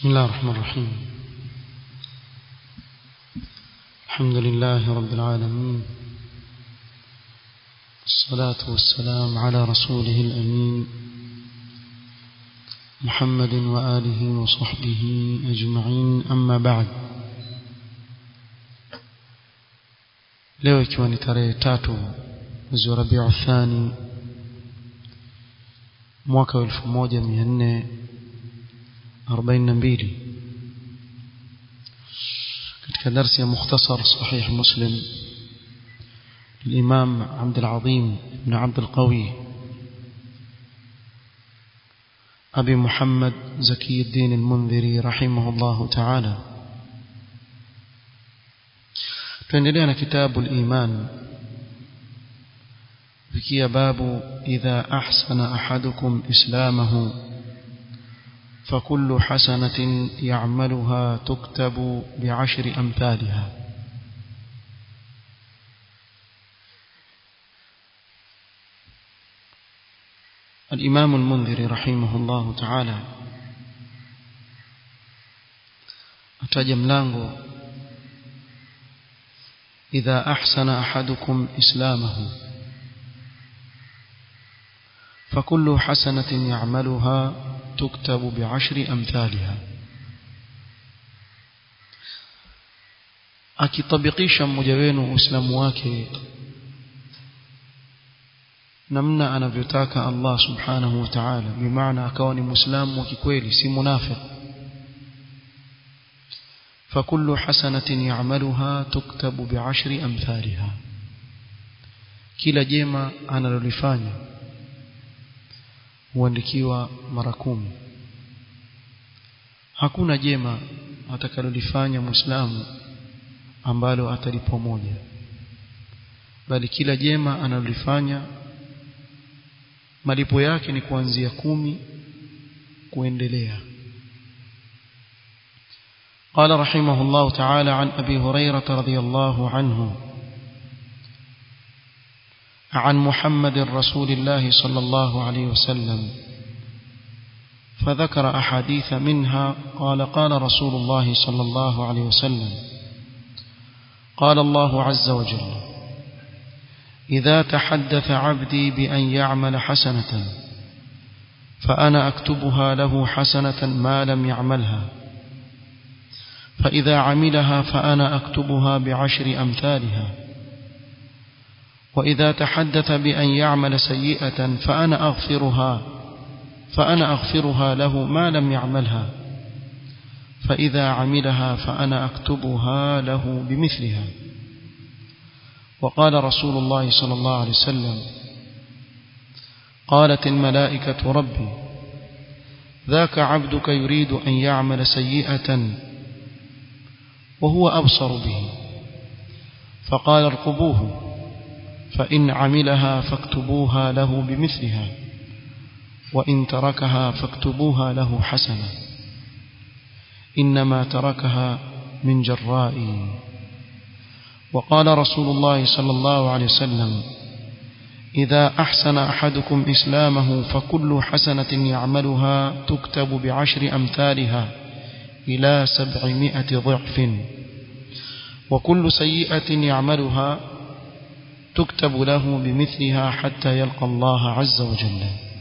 بسم الله الرحمن الرحيم الحمد لله رب العالمين الصلاة والسلام على رسوله الأمين محمد وآله وصحبه أجمعين أما بعد leo ikiwa ni tarehe tatu mwezi wa rabiu thani mwaka wa elfu moja mia nne arobaini na mbili katika darsi ya mukhtasar sahih muslim الإمام عبد العظيم بن عبد القوي أبي محمد زكي الدين المنذري رحمه الله تعالى tuendelea na kitabu al-iman fikia babu idha ahsana ahadukum islamahu فكل حسنة يعملها تكتب بعشر أمثالها الإمام المنذر رحمه الله تعالى أتجم ملango إذا أحسن أحدكم إسلامه فكل حسنة يعملها تكتب بعشر أمثالها akitabikisha mmoja wenu uislamu wake namna anavyotaka Allah subhanahu wa ta'ala bimaana akawa ni muislamu wa kikweli si munafiq فكل حسنة يعملها تكتب بعشر أمثالها kila jema analolifanya huandikiwa mara kumi hakuna jema atakalolifanya muislamu ambalo atalipwa moja bali kila jema analolifanya malipo yake ni kuanzia kumi kuendelea قال رحمه الله تعالى عن أبي هريرة رضي الله عنه عن محمد رسول الله صلى الله عليه وسلم فذكر أحاديث منها قال قال رسول الله صلى الله عليه وسلم قال الله عز وجل إذا تحدث عبدي بأن يعمل حسنة فأنا أكتبها له حسنة ما لم يعملها فإذا عملها فأنا أكتبها بعشر أمثالها وإذا تحدث بأن يعمل سيئة فأنا أغفرها فأنا أغفرها له ما لم يعملها فإذا عملها فأنا أكتبها له بمثلها وقال رسول الله صلى الله عليه وسلم قالت الملائكة ربي ذاك عبدك يريد أن يعمل سيئة وهو أبصر به فقال ارقبوه فإن عملها فاكتبوها له بمثلها وإن تركها فاكتبوها له حسنة إنما تركها من جرائي وقال رسول الله صلى الله عليه وسلم إذا أحسن أحدكم إسلامه فكل حسنة يعملها تكتب بعشر أمثالها إلى سبعمائة ضعف وكل سيئة يعملها تكتب له بمثلها حتى يلقى الله عز وجل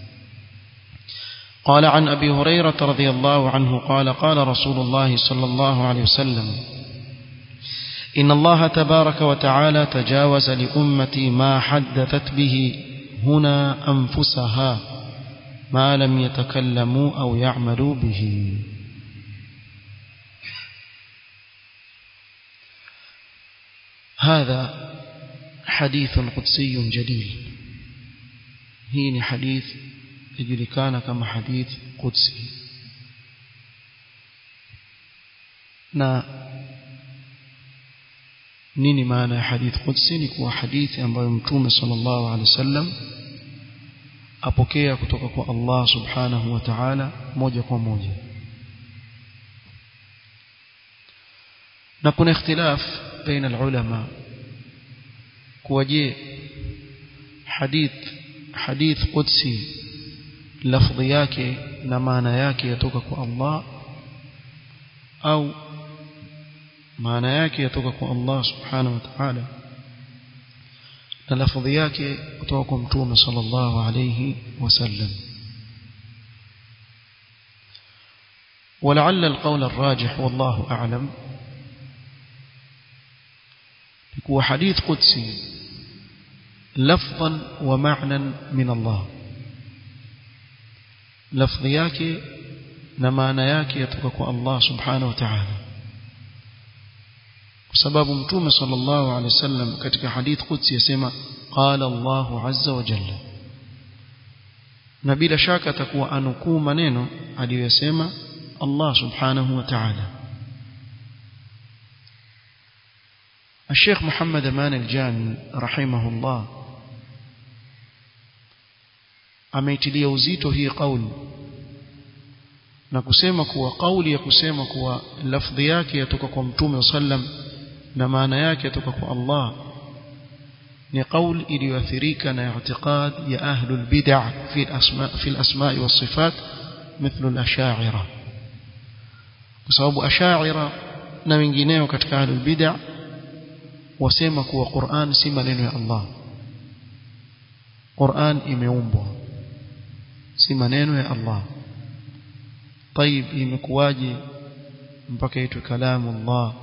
قال عن أبي هريرة رضي الله عنه قال قال رسول الله صلى الله عليه وسلم إن الله تبارك وتعالى تجاوز لأمتي ما حدثت به هنا أنفسها ما لم يتكلموا أو يعملوا به هذا حديث قدسي جليل هي حديث يجركان كما حديث قدسي na nini maana ya hadith qudsi ni kuwa hadithi ambayo mtume sallallahu alaihi wasallam apokea kutoka kwa Allah subhanahu wa ta'ala moja kwa moja na kuna ikhtilaf baina alulama kuwa je hadith hadith qudsi lafdhi yake na maana yake yatoka kwa Allah au maana yake yatoka kwa Allah subhanahu wa ta'ala na lafadhi yake kutoka kwa mtume sallallahu alayhi wasallam ولعل القول الراجح والله أعلم هو حديث قدسي لفظا ومعنى من الله لفظ yake na maana yake yatoka kwa Allah subhanahu wa ta'ala kwa sababu mtume sallallahu alaihi wasallam katika hadith qudsi yasema qala Allah azza wa jalla na bila shaka atakuwa anukuu maneno aliyosema Allah subhanahu wa ta'ala الشيخ محمد أمان الجامي رحمه الله ameitilia uzito hii kauli na kusema kuwa kauli ya kusema kuwa lafdhi yake yatoka kwa mtume sallam na maana yake yatoka kwa Allah ni kauli iliyoathirika na i'tiqad ya ahlul bid'ah fi al-asma fi al-asma' was-sifat mithlu al-ash'ira kwa sababu ash'ira na wengineo katika ahlul bid'ah wasema kuwa Qur'an si maneno ya Allah Qur'an imeumbwa si maneno ya Allah طيب imekuwaje mpaka itwe kalamu Allah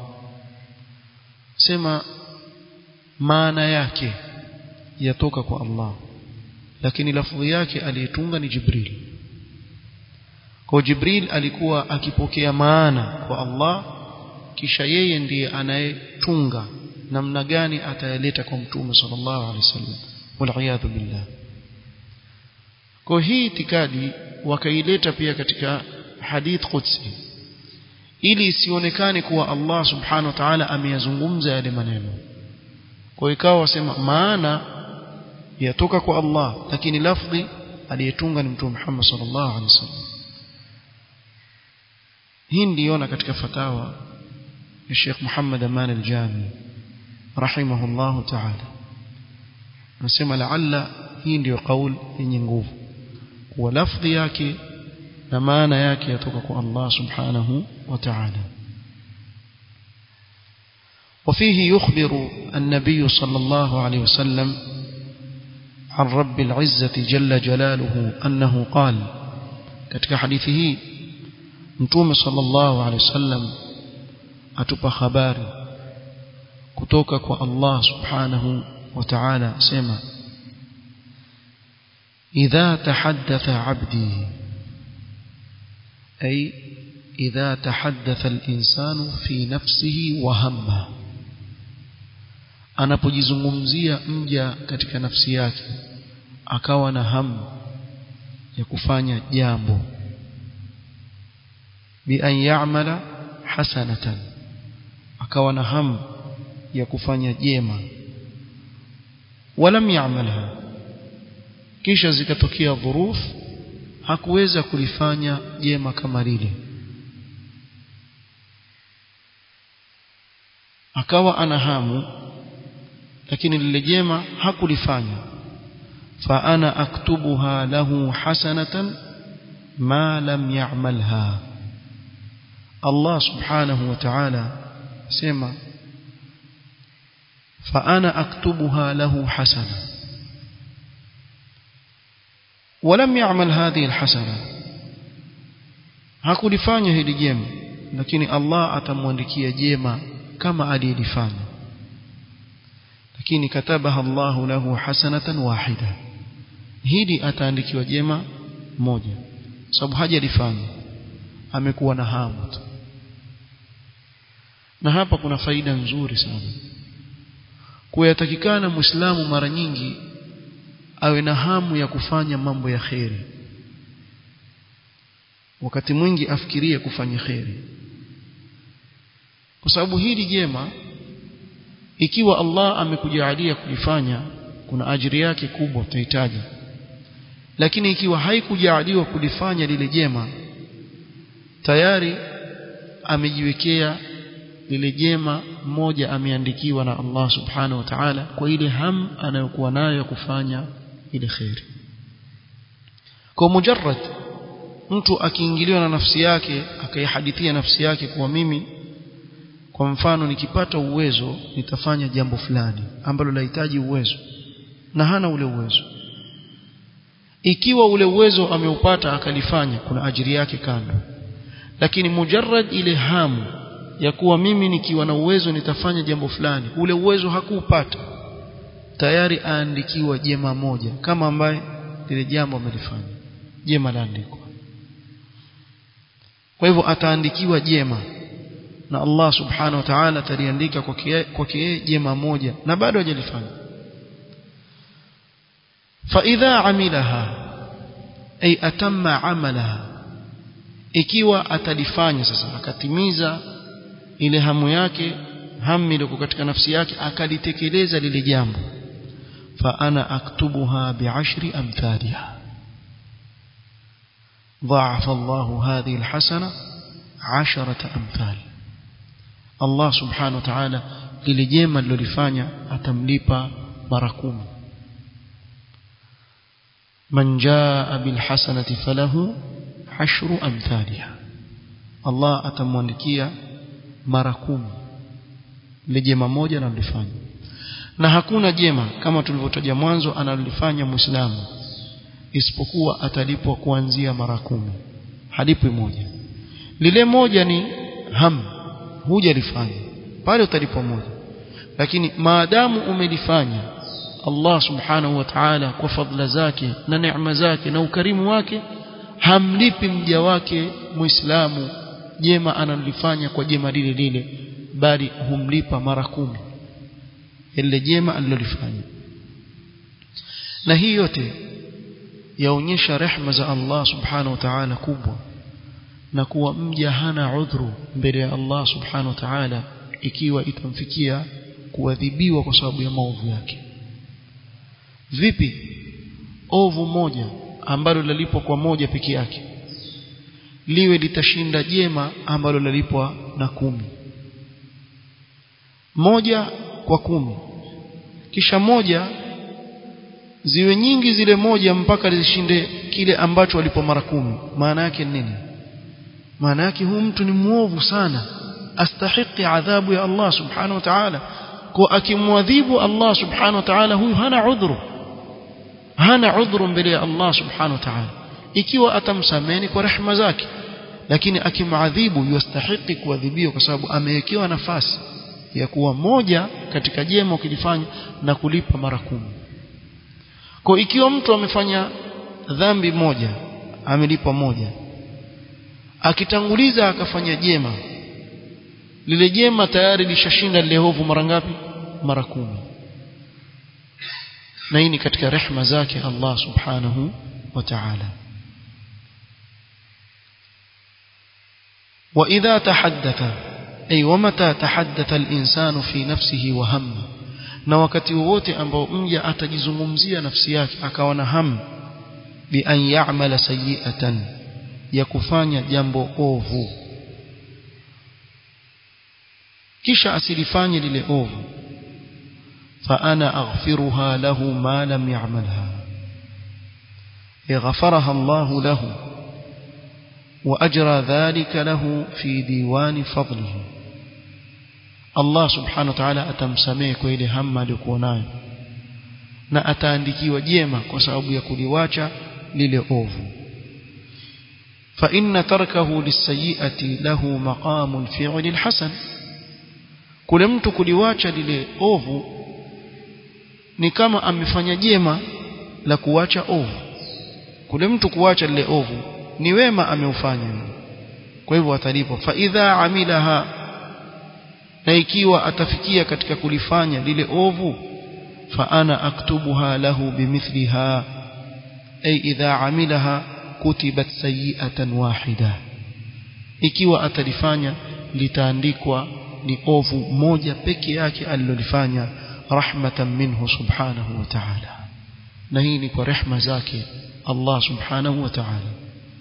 sema maana yake yatoka kwa Allah lakini lafdhi yake aliyetunga ni Jibril kwa Jibril alikuwa akipokea maana kwa Allah kisha yeye ndiye anayetunga namna gani atayaleta kwa mtume sallallahu alaihi wasallam wal billah kwa hii itikadi wakaileta pia katika hadith qudsi ili isionekane kuwa Allah subhanahu wa ta'ala ameyazungumza yale maneno kwa ikawa wasema maana yatoka kwa Allah lakini lafdhi aliyetunga ni mtume Muhammad sallallahu alaihi wasallam hii ndiona katika fatawa ya Sheikh Muhammad Aman al-Jami rahimahullah ta'ala anasema laalla hii ndio kauli yenye nguvu kuwa lafdhi yake na maana yake yatoka kwa Allah subhanahu wa ta'ala وفيه يخبر النبي صلى الله عليه وسلم عن رب العزة جل جلاله أنه قال katika hadithi hii mtume sallallahu alaihi wasallam atupa habari kutoka kwa Allah subhanahu wa ta'ala sema idha tahaddatha 'abdi ay idha tahaddatha al-insanu fi nafsihi wa hamma anapojizungumzia mja katika nafsi yake akawa na hamu ya kufanya jambo bi an ya'mala hasanatan akawa na hamu ya kufanya jema walam ya'malha kisha zikatokea dhuruf hakuweza kulifanya jema kama lile akawa ana hamu lakini lile jema hakulifanya fa ana aktubuha lahu hasanatan ma lam ya'malha Allah subhanahu wa ta'ala sema fa ana aktubuha lahu hasana ولم يعمل هذه الحسنه hakulifanya hili jema lakini Allah atamwandikia jema kama alilifanya lakini katabaha Allah lahu hasanatan wahida hili ataandikiwa jema moja sababu hajalifanya amekuwa na hamu tu na hapa kuna faida nzuri sana kuyatakikana muislamu mara nyingi awe na hamu ya kufanya mambo ya kheri wakati mwingi afikirie kufanya kheri kwa sababu hili jema ikiwa Allah amekujalia kulifanya kuna ajiri yake kubwa utahitaji lakini ikiwa haikujaliwa kulifanya lile jema tayari amejiwekea lile jema moja ameandikiwa na Allah subhanahu wa ta'ala kwa ile ham anayokuwa nayo ya kufanya ile khairi kwa mujarrad mtu akiingiliwa na nafsi yake akaihadithia nafsi yake kuwa mimi kwa mfano nikipata uwezo nitafanya jambo fulani ambalo lahitaji uwezo na hana ule uwezo ikiwa ule uwezo ameupata akalifanya kuna ajiri yake kando lakini mujarrad ile hamu ya kuwa mimi nikiwa na uwezo nitafanya jambo fulani ule uwezo hakuupata tayari aandikiwa jema moja kama ambaye lile jambo amelifanya jema laandikwa kwa hivyo ataandikiwa jema na Allah subhanahu wa ta'ala ataliandika kwake yeye jema moja na bado hajalifanya فإذا عملها أي أتم عملها ikiwa atalifanya sasa akatimiza ile hamu yake hamu ile katika nafsi yake akalitekeleza lile jambo fa ana aktubuha bi'ashri amthaliha ضاعف الله هذه الحسنة عشرة أمثال الله سبحانه وتعالى lile jema lilolifanya atamlipa mara kumi من جاء بالحسنة فله عشر أمثالها الله atamwandikia mara kumi ile jema moja analifanya na hakuna jema kama tulivyotaja mwanzo analifanya muislamu isipokuwa atalipwa kuanzia mara kumi halipwi moja lile moja ni ham hujalifanya pale utalipwa moja lakini maadamu umelifanya Allah subhanahu wa ta'ala kwa fadla zake na neema zake na ukarimu wake hamlipi mja wake muislamu jema analifanya kwa jema lile lile bali humlipa mara kumi ile jema alilolifanya na hii yote yaonyesha rehma za Allah subhanahu wa ta'ala kubwa na kuwa mja hana udhuru mbele ya Allah subhanahu wa ta'ala ikiwa itamfikia kuadhibiwa kwa sababu ya maovu yake vipi ovu moja ambalo lalipwa kwa moja peke yake liwe litashinda jema ambalo lalipwa na kumi moja kwa kumi kisha moja ziwe nyingi zile moja mpaka zishinde kile ambacho walipo mara kumi maana yake nini maana yake huyu mtu ni muovu sana astahiki adhabu ya Allah subhanahu wa ta'ala kwa akimwadhibu Allah subhanahu wa ta'ala huyu hana udhuru hana udhuru mbele ya Allah subhanahu wa ta'ala ikiwa atamsameni kwa rehema zake lakini akimadhibu yastahiki kuadhibiwa kwa sababu amewekewa nafasi ya kuwa moja katika jema ukilifanya na kulipa mara kumi kwa ikiwa mtu amefanya dhambi moja amelipa moja akitanguliza akafanya jema lile jema tayari lishashinda lile hovu mara ngapi mara kumi na hii ni katika rehma zake Allah subhanahu wa ta'ala وإذا تحدث أي ومتى تحدث الإنسان في نفسه وهم na wakati wowote ambao mja atajizungumzia nafsi yake akawa na hamu bi an ya'mala sayyi'atan ya kufanya jambo ovu kisha asilifanye lile ovu fa ana aghfiruha lahu ma lam ya'malha yaghfaraha Allah lahu wa ajra dhalika lahu fi diwan fadlihi Allah subhanahu wa ta'ala atamsamehe kwa ile hamma aliyokuwa nayo na ataandikiwa jema kwa sababu ya kuliwacha lile ovu fa inna tarkahu lisayiati lahu maqamu alfi'li alhasan kule mtu kuliwacha lile ovu ni kama amefanya jema la kuwacha ovu kule mtu kuwacha lile ovu ni wema ameufanya kwa hivyo atalipwa fa idha amilaha na ikiwa atafikia katika kulifanya lile ovu fa ana aktubuha lahu bimithliha ay idha amilaha kutibat sayi'atan wahida ikiwa atalifanya litaandikwa ni ovu moja peke yake alilolifanya rahmatan minhu subhanahu wa ta'ala na hii ni kwa rehma zake Allah subhanahu wa ta'ala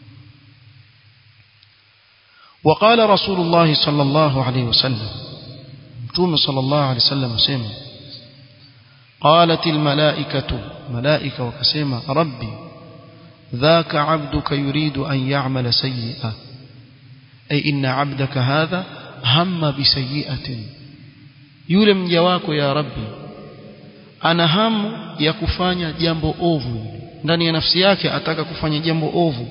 وقال رسول الله صلى الله عليه وسلم متوم صلى الله عليه وسلم سيما قالت الملائكة ملائكة وكسيما ربي ذاك عبدك يريد أن يعمل سيئة أي إن عبدك هذا هم بسيئة yule mja wako ya rabbi ana hamu ya kufanya jambo ovu ndani ya nafsi yake ataka kufanya jambo ovu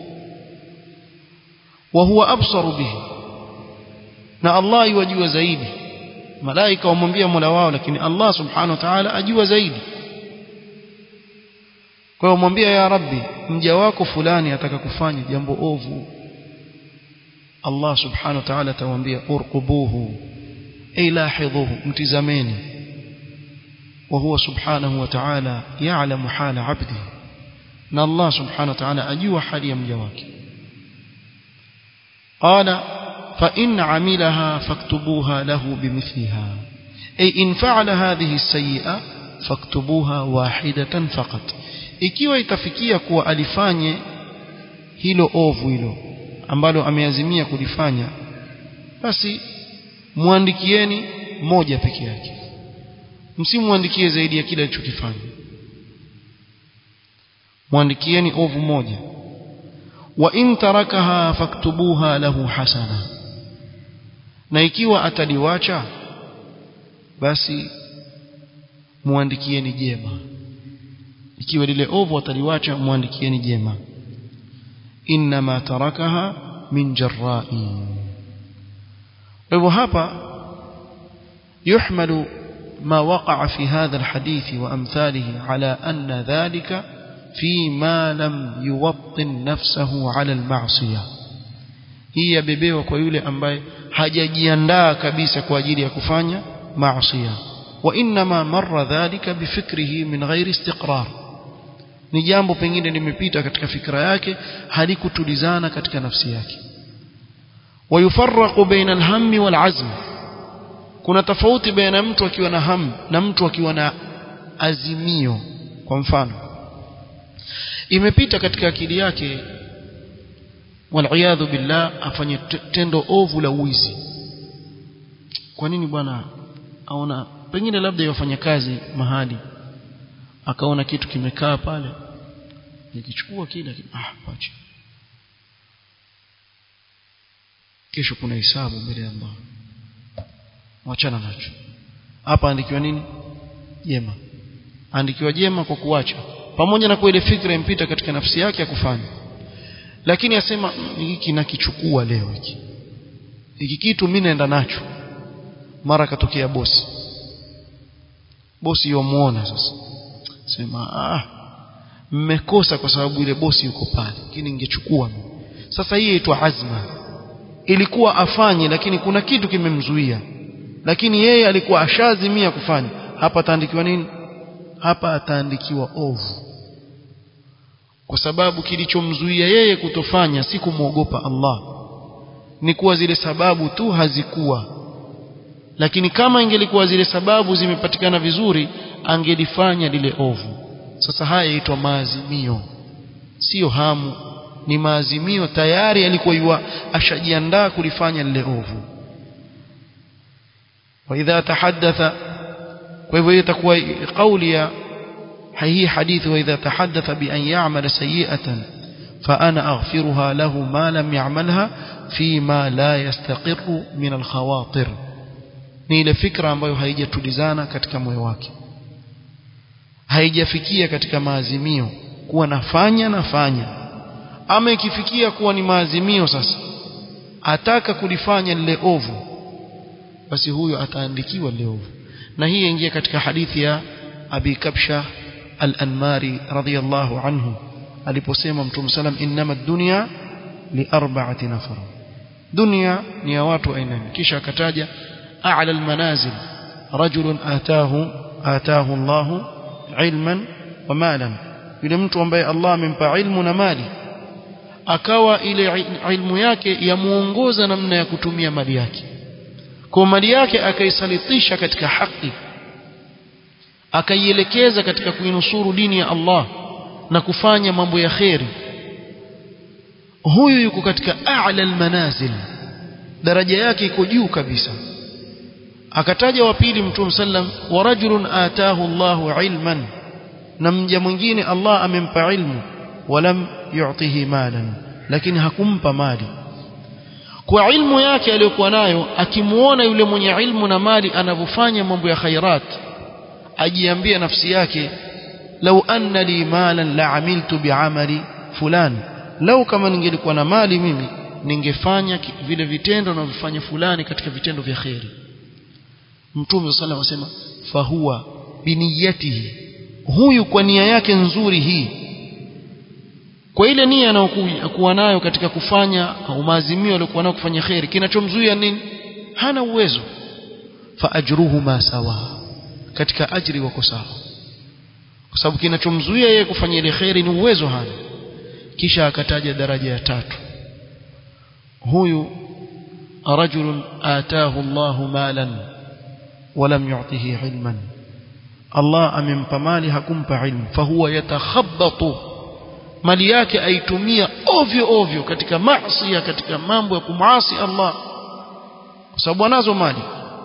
wa huwa absaru bihi na Allah yajua zaidi malaika wamwambia Mola wao lakini Allah subhanahu wa ta'ala ajua zaidi kwa hiyo mwambia ya rabbi mja wako fulani ataka kufanya jambo ovu Allah subhanahu wa ta'ala atamwambia urqubuhu ay lahidhuhu mtizameni وهو سبحانه وتعالى يعلم حال عبده ان الله سبحانه وتعالى اجوا حال يمجا wake قال فان عملها فاكتبوها له بمثلها اي ان فعل هذه السيئه فاكتبوها واحده فقط ikiwa itafikia kuwa alifanye hilo ovu hilo ambalo ameazimia kulifanya basi muandikieni moja peke yake msimuandikie zaidi ya kile alichokifanya muandikieni ovu moja wa in tarakaha faktubuha lahu hasana na ikiwa ataliwacha basi muandikieni jema ikiwa lile ovu ataliwacha muandikieni jema inma tarakaha min jarra'i kwa hivyo hapa yuhmalu ما وقع في هذا الحديث وأمثاله على أن ذلك فيما لم يوطن نفسه على المعصية hii yabebewa kwa yule ambaye hajajiandaa kabisa kwa ajili ya kufanya maasiya wa inma marra dhalika bifikrihi min ghairi istiqrar ni jambo pengine limepita katika fikra yake halikutulizana katika nafsi yake wayufarraqu baina alhammi walazm kuna tofauti baina mtu akiwa na hamu na mtu akiwa na azimio kwa mfano imepita katika akili yake waliyadhu billah afanye tendo ovu la wizi kwa nini bwana aona pengine labda yafanya kazi mahali akaona kitu kimekaa pale nikichukua kile ah pacha kesho kuna hisabu mbele ya Allah wachana nacho hapa andikiwa nini jema andikiwa jema kwa kuacha pamoja na kwa ile fikra impita katika nafsi yake ya kufanya lakini asema hiki nakichukua leo hiki hiki kitu mimi naenda nacho mara katokea bosi bosi yomuona sasa sema ah mmekosa kwa sababu ile bosi yuko pale lakini ningechukua sasa hii inaitwa azma ilikuwa afanye lakini kuna kitu kimemzuia lakini yeye alikuwa ashazimia kufanya hapa ataandikiwa nini hapa ataandikiwa ovu kwa sababu kilichomzuia yeye kutofanya si kumwogopa Allah ni kuwa zile sababu tu hazikuwa lakini kama ingelikuwa zile sababu zimepatikana vizuri angelifanya lile ovu sasa haya yaitwa maazimio sio hamu ni maazimio tayari alikuwa yua ashajiandaa kulifanya lile ovu وإذا تحدث وإذا تكوى قولي هي حديث وإذا تحدث بأن يعمل سيئة فأنا أغفرها له ما لم يعملها فيما لا يستقر من الخواطر ni ile fikra ambayo haijatulizana katika moyo wake haijafikia katika maazimio kuwa nafanya nafanya ama ikifikia kuwa ni maazimio sasa ataka kulifanya lile ovu basi huyo ataandikiwa leo na hii ingia katika hadithi ya Abi Kabsha al-Anmari radhiyallahu anhu aliposema Mtume sallam innama dunya li arba'ati nafar dunya ni ya watu aina kisha akataja a'la al-manazil rajulun ataahu ataahu Allah ilman wa malan yule mtu ambaye Allah amempa ilmu na mali akawa ile ilmu yake yamuongoza namna ya kutumia mali yake kwa mali yake akaisalitisha katika haki akaielekeza katika kuinusuru dini ya Allah na kufanya mambo ya kheri huyu yuko katika a'la almanazil daraja yake iko juu kabisa akataja wa pili mtume sallam wa rajulun ataahu Allahu ilman na mja mwingine Allah amempa ilmu walam yu'tihi malan lakini hakumpa mali kwa ilmu yake aliyokuwa nayo akimuona yule mwenye ilmu na mali anavyofanya mambo ya khairat ajiambia nafsi yake lau anna li malan la amiltu biamali fulani lau kama ningelikuwa na mali mimi ningefanya vile vitendo navyofanya fulani katika vitendo vya kheri mtume sallallahu alayhi wasallam fahuwa biniyatihi huyu kwa nia yake nzuri hii kwa ile nia anayokuwa nayo katika kufanya au maazimio aliyokuwa nayo kufanya kheri kinachomzuia nini hana uwezo fa ajruhuma sawa katika ajri wako sawa kwa sababu kinachomzuia yeye kufanya ile kheri ni uwezo hana kisha akataja daraja ya tatu huyu rajulun ataahu Allahu malan walam yu'tihi ilman Allah amempa mali hakumpa ilmu fahuwa yatakhabbatu mali yake aitumia ovyo ovyo katika maasi katika mambo ya kumasi Allah kwa sababu anazo mali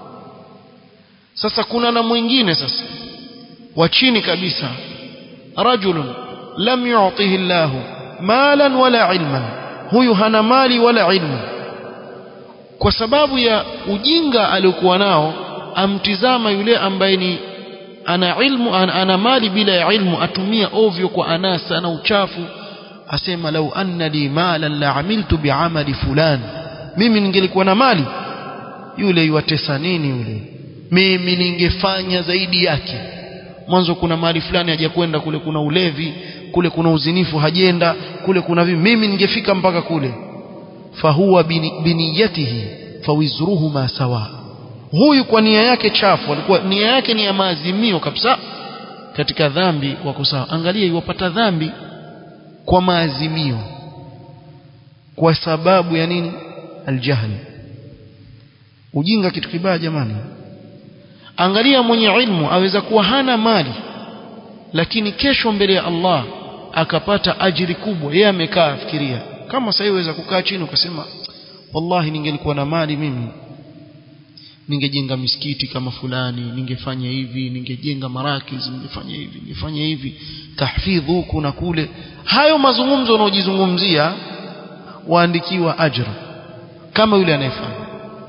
sasa kuna na mwingine sasa wa chini kabisa rajulun lam yu'tihi Allah malan wala ilman huyu hana mali wala ilmu kwa sababu ya ujinga aliokuwa nao amtizama yule ambaye ni ana ilmu ana, ana mali bila ya ilmu atumia ovyo kwa anasa na uchafu asema lau anna li malan la amiltu biamali fulan mimi ningelikuwa na mali yule yuwatesa nini yule mimi ningefanya zaidi yake mwanzo kuna mali fulani hajakwenda kule kuna ulevi kule kuna uzinifu hajenda kule kuna vipi mimi ningefika mpaka kule fahuwa biniyatihi fawizruhuma sawa huyu kwa nia yake chafu alikuwa nia yake ni ya maazimio kabisa katika dhambi wako sawa angalia iwapata dhambi kwa maazimio kwa sababu ya nini aljahl ujinga kitu kibaya jamani angalia mwenye ilmu aweza kuwa hana mali lakini kesho mbele ya Allah akapata ajiri kubwa yeye amekaa afikiria kama sasa iweza kukaa chini ukasema wallahi ningelikuwa na mali mimi ningejenga misikiti kama fulani ningefanya hivi ningejenga marakiz ningefanya hivi ningefanya hivi tahfidh huku na kule hayo mazungumzo unaojizungumzia waandikiwa ajra kama yule anayefanya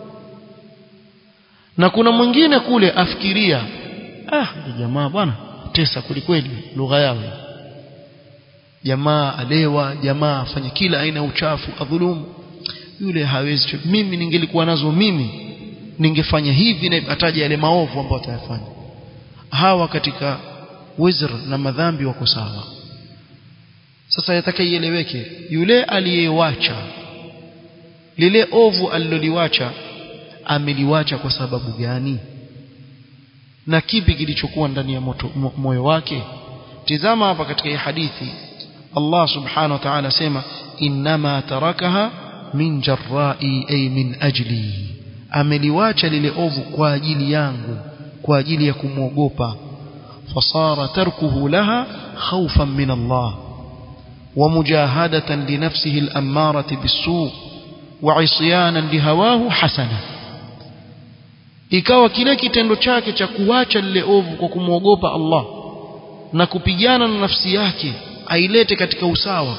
na kuna mwingine kule afikiria ah jamaa bwana tesa kwelikweli lugha yao jamaa alewa jamaa afanye kila aina ya uchafu adhulumu yule hawezi mimi ningelikuwa nazo mimi ningefanya hivi na ataja yale maovu ambayo atayafanya hawa katika wizr na madhambi wako sawa sasa yataka ieleweke yule aliyewacha lile ovu aliloliwacha ameliwacha kwa sababu gani na kipi kilichokuwa ndani ya moto, mo, moyo wake tizama hapa katika hii hadithi Allah subhanahu wa ta'ala sema inma tarakaha min jarra'i ay min ajli ameliwacha lile ovu kwa ajili yangu kwa ajili ya kumwogopa fasara tarkuhu laha khawfan min Allah ومجاهدة لنفسه الأمارة بالسوء وعصيانا لهواه حسنة ikawa kile kitendo chake cha kuacha lile ovu kwa kumwogopa Allah na kupigana na nafsi yake ailete katika usawa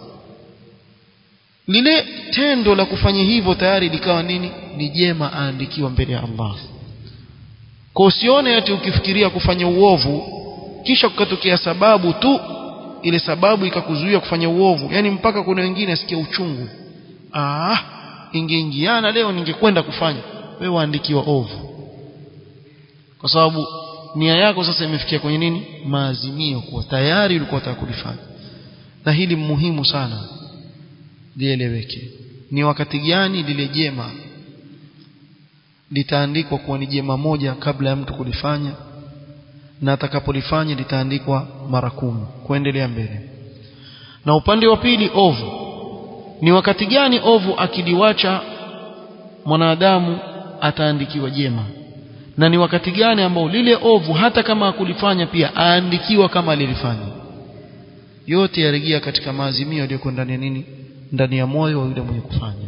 lile tendo la kufanya hivyo tayari likawa nini ni jema aandikiwa mbele ya Allah kwa usione ati ukifikiria kufanya uovu kisha kukatokea sababu tu ile sababu ikakuzuia kufanya uovu yani mpaka kuna wengine asikia uchungu ah ingeingiana leo ningekwenda kufanya wewe waandikiwa ovu kwa sababu nia yako sasa imefikia kwenye nini maazimio kuwa tayari ulikuwa unataka kulifanya na hili muhimu sana lieleweke ni wakati gani lile jema litaandikwa kuwa ni jema moja kabla ya mtu kulifanya na atakapolifanya litaandikwa mara kumi kuendelea mbele na upande wa pili ovu ni wakati gani ovu akiliwacha mwanadamu ataandikiwa jema na ni wakati gani ambao lile ovu hata kama hakulifanya pia aandikiwa kama alilifanya yote yarejea katika maazimio yaliyoko ndani ya nini ndani ya moyo wa yule mwenye kufanya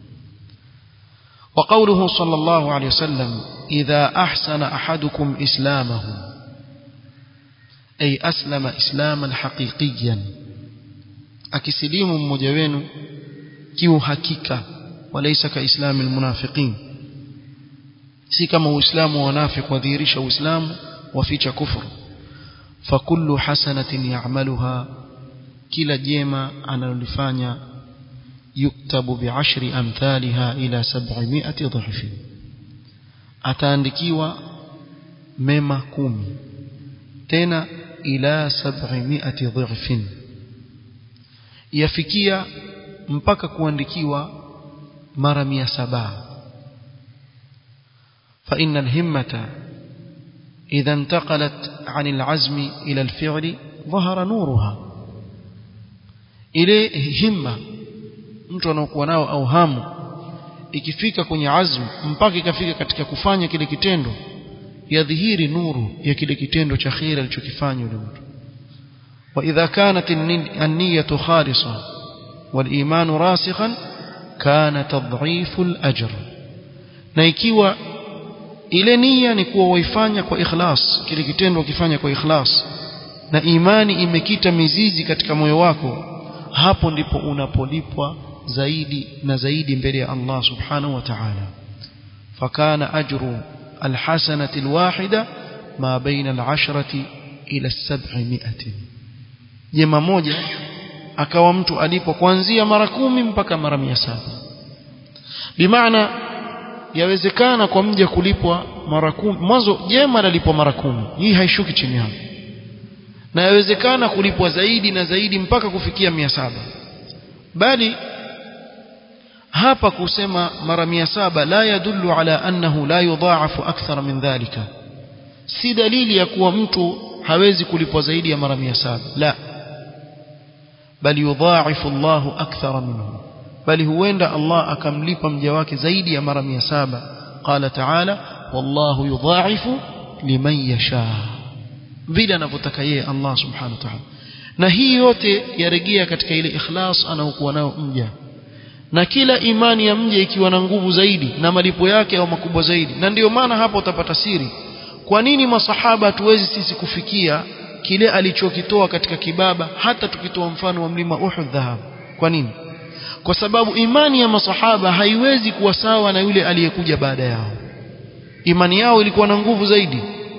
وقوله صلى الله عليه وسلم إذا أحسن أحدكم إسلامه أي أسلم إسلاما حقيقيا akisilimu mmoja wenu kiuhakika walaysa kaislami almunafiqin si kama uislamu wa wanafiki wadhihirisha uislamu waficha kufuru fakullu hasanatin ya'maluha kila jema analolifanya yuktabu bi'ashri amthaliha ila 700 dhahfin ataandikiwa mema kumi tena ila 700 dhahfin yafikia mpaka kuandikiwa mara 700 فإن الهمة إذا انتقلت عن العزم إلى الفعل ظهر نورها ile himma mtu anaokuwa nao au hamu ikifika kwenye azmu mpaka ikafika katika kufanya kile kitendo yadhihiri nuru ya kile kitendo cha kheri alichokifanya yule mtu wa idha kanat an-niyyatu khalisa wal iman rasikhan kana tadhifu al-ajr na ikiwa ile nia ni kuwa waifanya kwa ikhlas kile kitendo ukifanya kwa ikhlas na imani imekita mizizi katika moyo wako hapo ndipo unapolipwa zaidi na zaidi mbele ya Allah subhanahu wa ta'ala fakana ajru alhasanati alwahida ma baina al'ashrati ila as-sab'imi'ati jema moja akawa mtu alipo kuanzia mara kumi mpaka mara mia saba bimaana yawezekana kwa mja kulipwa mara kumi mwanzo jema lalipwa mara kumi hii haishuki chini hapo na yawezekana kulipwa zaidi na zaidi mpaka kufikia mia saba bali hapa kusema mara mia saba la yadullu ala annahu la yudhaafu akthar min dhalika si dalili ya kuwa mtu hawezi kulipwa zaidi ya mara mia saba la bali yudhaafu Allahu akthara minhu bali huenda Allah akamlipa mja wake zaidi ya mara mia saba qala ta'ala wallahu yudhaafu liman yasha vile anavyotaka yeye Allah subhanahu wa ta'ala na hii yote yarejea katika ile ikhlas anaokuwa nayo mja na kila imani ya mja ikiwa na nguvu zaidi na malipo yake au makubwa zaidi na ndiyo maana hapa utapata siri kwa nini masahaba hatuwezi sisi kufikia kile alichokitoa katika kibaba hata tukitoa mfano wa mlima Uhud dhahabu kwa nini kwa sababu imani ya masahaba haiwezi kuwa sawa na yule aliyekuja baada yao imani yao ilikuwa na nguvu zaidi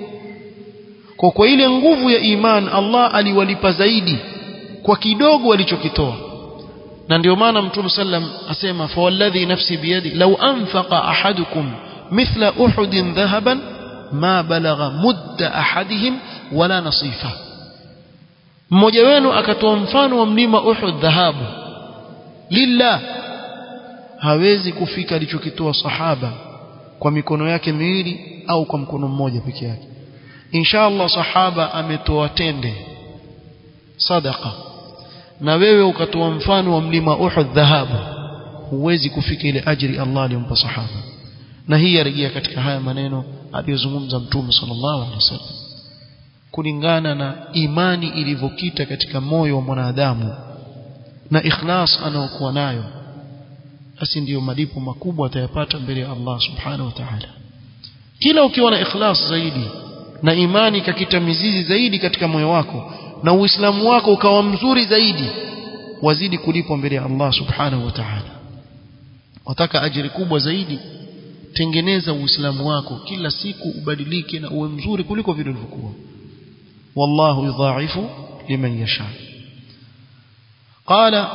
kwa kwa ile nguvu ya iman Allah aliwalipa zaidi kwa kidogo walichokitoa na ndio maana mtume sallam asema fa walladhi nafsi biyadi law anfaqa ahadukum mithla uhudin dhahaban ma balagha mudda ahadihim wala nasifa mmoja wenu akatoa mfano wa mlima Uhud dhahabu lillah hawezi kufika alichokitoa sahaba kwa mikono yake miwili au kwa mkono mmoja peke yake inshallah sahaba ametoa tende sadaqa na wewe ukatoa mfano wa mlima Uhud dhahabu huwezi kufika ile ajri Allah aliyompa sahaba na hii yarejea katika haya maneno aliyozungumza mtume sallallahu alaihi wasallam kulingana na imani ilivyokita katika moyo wa mwanadamu na ikhlas anaokuwa nayo basi ndiyo malipo makubwa atayapata mbele ya Allah subhanahu wa ta'ala kila ukiwa na ikhlas zaidi na imani kakita mizizi zaidi katika moyo wako na uislamu wako ukawa mzuri zaidi wazidi kulipwa mbele ya Allah subhanahu wa ta'ala wataka ajiri kubwa zaidi tengeneza uislamu wako kila siku ubadilike na uwe mzuri kuliko vile ulivyokuwa wallahu yudha'ifu liman yasha qala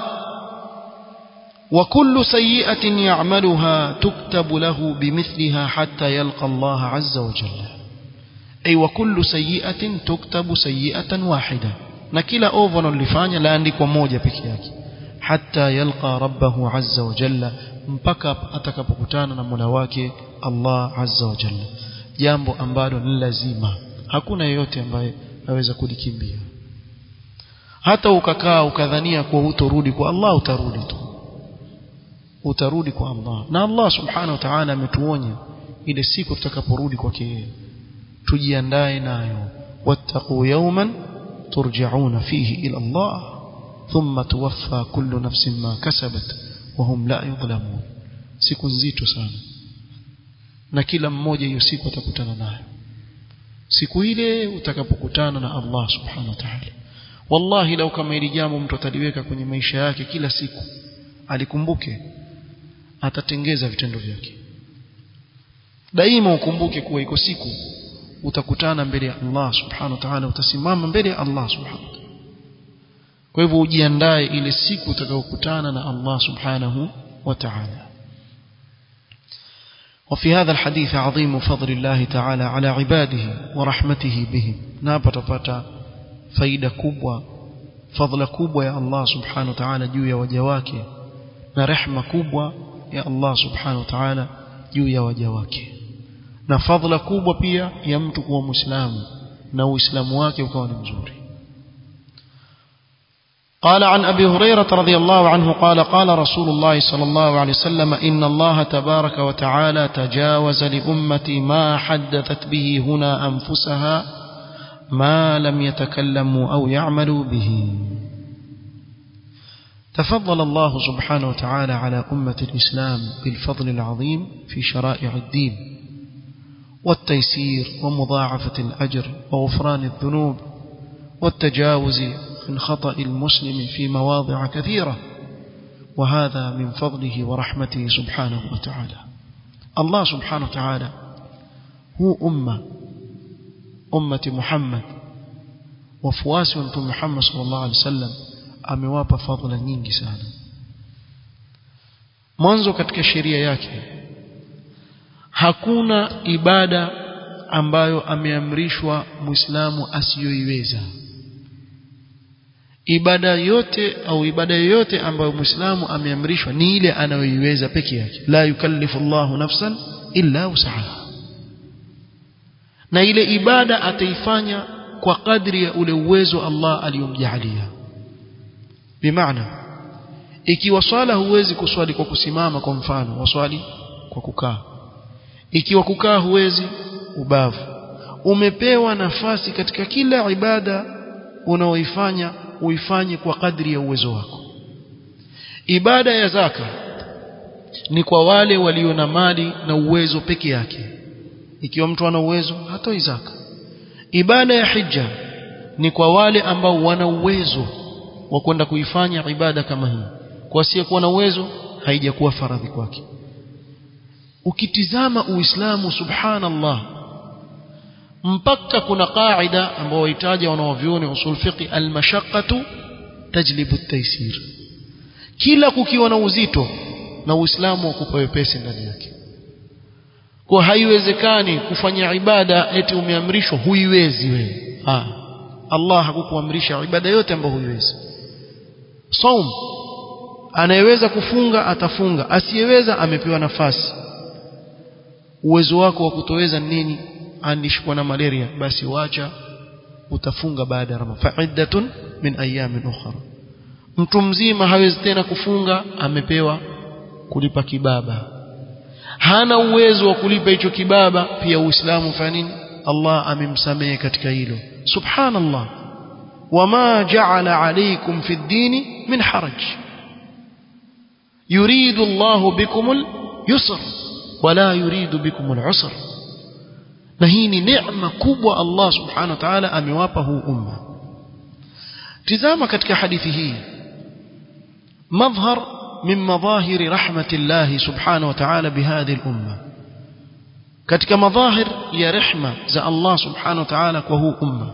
وكل سيئة يعملها تكتب له بمثلها حتى يلقى الله عز وجل أي وكل سيئة تكتب سيئة واحدة نكلا أوفن اللفانيا لا عندك وموجة بكياك حتى يلقى ربه عز وجل mpaka atakapokutana na Mola wake Allah Azza wa Jalla jambo ambalo ni lazima hakuna yeyote ambaye aweza kulikimbia hata ukakaa ukadhania kuwa hutorudi kwa Allah utarudi tu utarudi kwa Allah na Allah subhanahu wa ta'ala ametuonya ile siku tutakaporudi kwake yeye tujiandae nayo wattaqu yawman turja'una fihi ila Allah thumma tuwaffa kullu nafsin ma kasabat wa hum la yudhlamun siku nzito sana na kila mmoja hiyo siku atakutana nayo siku ile utakapokutana na Allah subhanahu wa ta'ala wallahi lau kama hili jambo mtu ataliweka kwenye maisha yake kila siku alikumbuke atatengeza vitendo vyake daima ukumbuke kuwa iko siku utakutana mbele ya Allah subhanahu wa ta'ala utasimama mbele ya Allah subhanahu wa ta'ala kwa hivyo ujiandae ile siku utakayokutana na Allah subhanahu wa ta'ala وفي هذا الحديث عظيم فضل الله تعالى على عباده ورحمته بهم نابا تفتا فايدة كبوة فضل كبوة يا الله سبحانه وتعالى جوية وجواك نرحمة كبوة يا الله سبحانه وتعالى جوية وجواك na fadhila kubwa pia ya mtu kuwa muislamu na uislamu wake ukawa ni mzuri قال عن أبي هريرة رضي الله عنه قال قال رسول الله صلى الله عليه وسلم إن الله تبارك وتعالى تجاوز لأمتي ما حدثت به هنا أنفسها ما لم يتكلموا أو يعملوا به تفضل الله سبحانه وتعالى على أمة الإسلام بالفضل العظيم في شرائع الدين والتيسير ومضاعفة الأجر وغفران الذنوب والتجاوز من خطأ المسلم في مواضع كثيرة وهذا من فضله ورحمته سبحانه وتعالى الله سبحانه وتعالى هو أمة أمة محمد وفواس وانتم محمد صلى الله عليه وسلم amewapa fadhila nyingi sana mwanzo katika sheria yake hakuna ibada ambayo ameamrishwa muislamu asiyoiweza ibada yote au ibada yoyote ambayo muislamu ameamrishwa ni ile anayoiweza peke yake la yukallifu Allahu nafsan illa usaha na ile ibada ataifanya kwa kadri ya ule uwezo Allah aliyomjalia bimaana ikiwa swala huwezi kuswali kwa kusimama kwa mfano waswali kwa kukaa ikiwa kukaa huwezi ubavu umepewa nafasi katika kila ibada unaoifanya uifanye kwa kadri ya uwezo wako ibada ya zaka ni kwa wale walio na mali na uwezo peke yake ikiwa mtu ana uwezo hatoi zaka ibada ya hija ni kwa wale ambao wana uwezo wa kwenda kuifanya ibada kama hii kwa asiyekuwa na uwezo haijakuwa faradhi kwake ukitizama uislamu subhanallah mpaka kuna qaida ambao wahitaja wanaovyuoni usul fiqi almashaqqatu tajlibu at-taysir kila kukiwa na uzito na uislamu ukupa wepesi ndani yake kwa haiwezekani kufanya ibada eti umeamrishwa huiwezi wewe ah Allah hakukuamrisha ibada yote ambayo huiwezi saum anayeweza kufunga atafunga asiyeweza amepewa nafasi uwezo wako wa kutoweza nini andishikwa na malaria basi wacha utafunga baada ya ramadhan fa'iddatun min ayamin ukhra mtu mzima hawezi tena kufunga amepewa kulipa kibaba hana uwezo wa kulipa hicho kibaba pia uislamu fanya nini Allah amemsamehe katika hilo subhanallah wama ja'ala alaykum fi ad-din min haraj yuridu Allah bikum al-yusr wala yuridu bikum al-usr na hii ni neema kubwa Allah subhanahu wa ta'ala amewapa huu umma tizama katika hadithi hii madhhar min madhahir rahmatillah subhanahu wa ta'ala bihadhi al-umma katika madhahir ya rehma za Allah subhanahu wa ta'ala kwa huu umma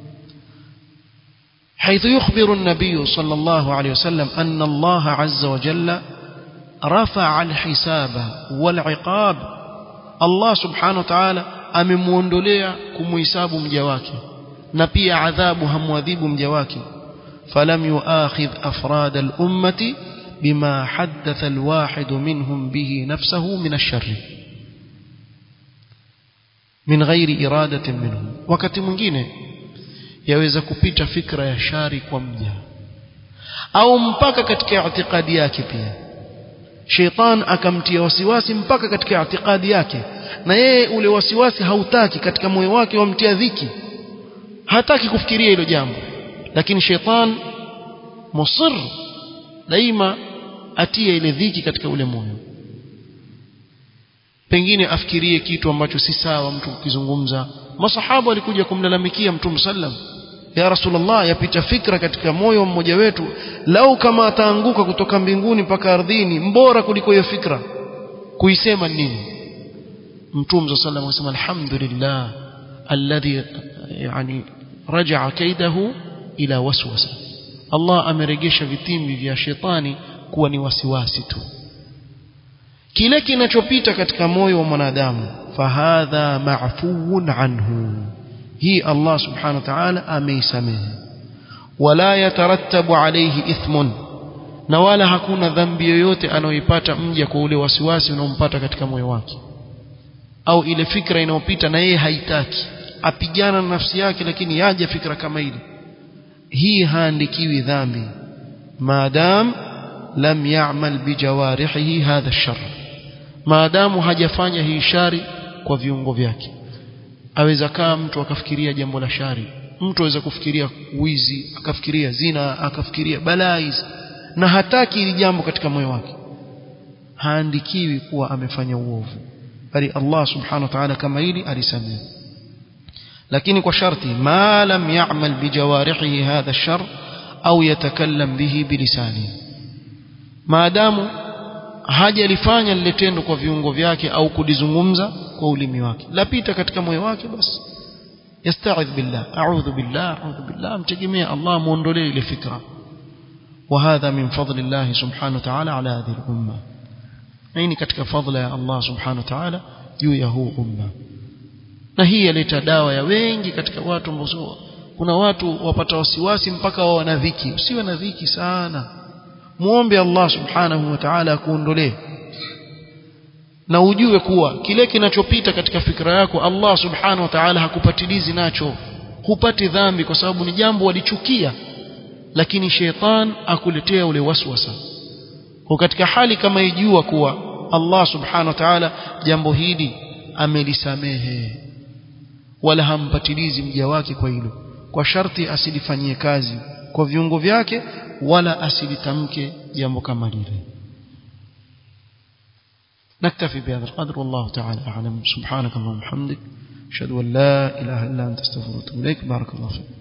حيث يخبر النبي صلى الله عليه وسلم أن الله عز وجل رفع الحساب والعقاب الله سبحانه وتعالى amemuondolea kumuhisabu mja wake na pia adhabu hamwadhibu mja wake falam yuakhidh afrad al-ummati bima haddatha al-wahid minhum bihi nafsahu min ash-sharr min ghairi iradatin minhum wakati mwingine yaweza kupita fikra ya shari kwa mja au mpaka katika itikadi yake pia sheitan akamtia wasiwasi mpaka katika itikadi yake na yeye ule wasiwasi hautaki katika moyo wake wamtia dhiki hataki kufikiria hilo jambo lakini sheitan musir daima atie ile dhiki katika ule moyo pengine afikirie kitu ambacho si sawa mtu kukizungumza masahaba walikuja kumlalamikia mtume sallam ya rasulullah yapita fikra katika moyo mmoja wetu lau kama ataanguka kutoka mbinguni mpaka ardhini mbora kuliko hiyo fikra kuisema nini mtume صلى الله عليه وسلم الحمد لله الذي يعني رجع كيده الى وسوسه Allah ameregesha vitimbi vya shetani kuwa ni wasiwasi tu kile kinachopita katika moyo wa mwanadamu fahadha maafuun anhu hii Allah subhanahu wa ta'ala ameisamehe wala yatarattabu alayhi ithmun na wala hakuna dhambi yoyote anayoipata mja kwa ule wasiwasi unaompata katika moyo wake au ile fikra inayopita na yeye haitaki apigana na nafsi yake lakini yaje fikra kama ile hii haandikiwi dhambi maadam lam ya'mal bijawarihi hadha ash-sharr maadamu hajafanya hii shari kwa viungo vyake aweza kaa mtu akafikiria jambo la shari mtu aweza kufikiria wizi akafikiria zina akafikiria balaa hizi na hataki ili jambo katika moyo wake haandikiwi kuwa amefanya uovu bali Allah subhanahu wa ta'ala kama hili alisamehe lakini kwa sharti ma lam ya'mal bijawarihi hadha ash-shar au yatakallam bihi bilisani maadamu hajalifanya lile tendo kwa viungo vyake au kulizungumza kwa ulimi wake lapita katika moyo wake basi yasta'idh billah a'udhu billah a'udhu billah mtegemea Allah muondolee ile fikra وهذا من فضل الله سبحانه وتعالى على هذه الأمة نيني katika fadla ya Allah subhanahu wa ta'ala juu ya huu umma na hii yaleta dawa ya wengi katika watu ambao kuna watu wapata wasiwasi mpaka wao wana dhiki usiwe na dhiki sana muombe Allah subhanahu wa ta'ala akuondolee na ujue kuwa kile kinachopita katika fikra yako Allah subhanahu wa ta'ala hakupatilizi nacho hupati dhambi kwa sababu ni jambo walichukia lakini sheitan akuletea ule waswasa kwa katika hali kama ijua kuwa Allah subhanahu wa ta'ala jambo hili amelisamehe wala hampatilizi mja wake kwa hilo kwa sharti asilifanyie kazi kwa viungo vyake wala asilitamke jambo kama lile نكتفي بهذا القدر والله تعالى أعلم سبحانك اللهم وبحمدك أشهد أن لا إله إلا أنت استغفرك وأتوب إليك بارك الله فيك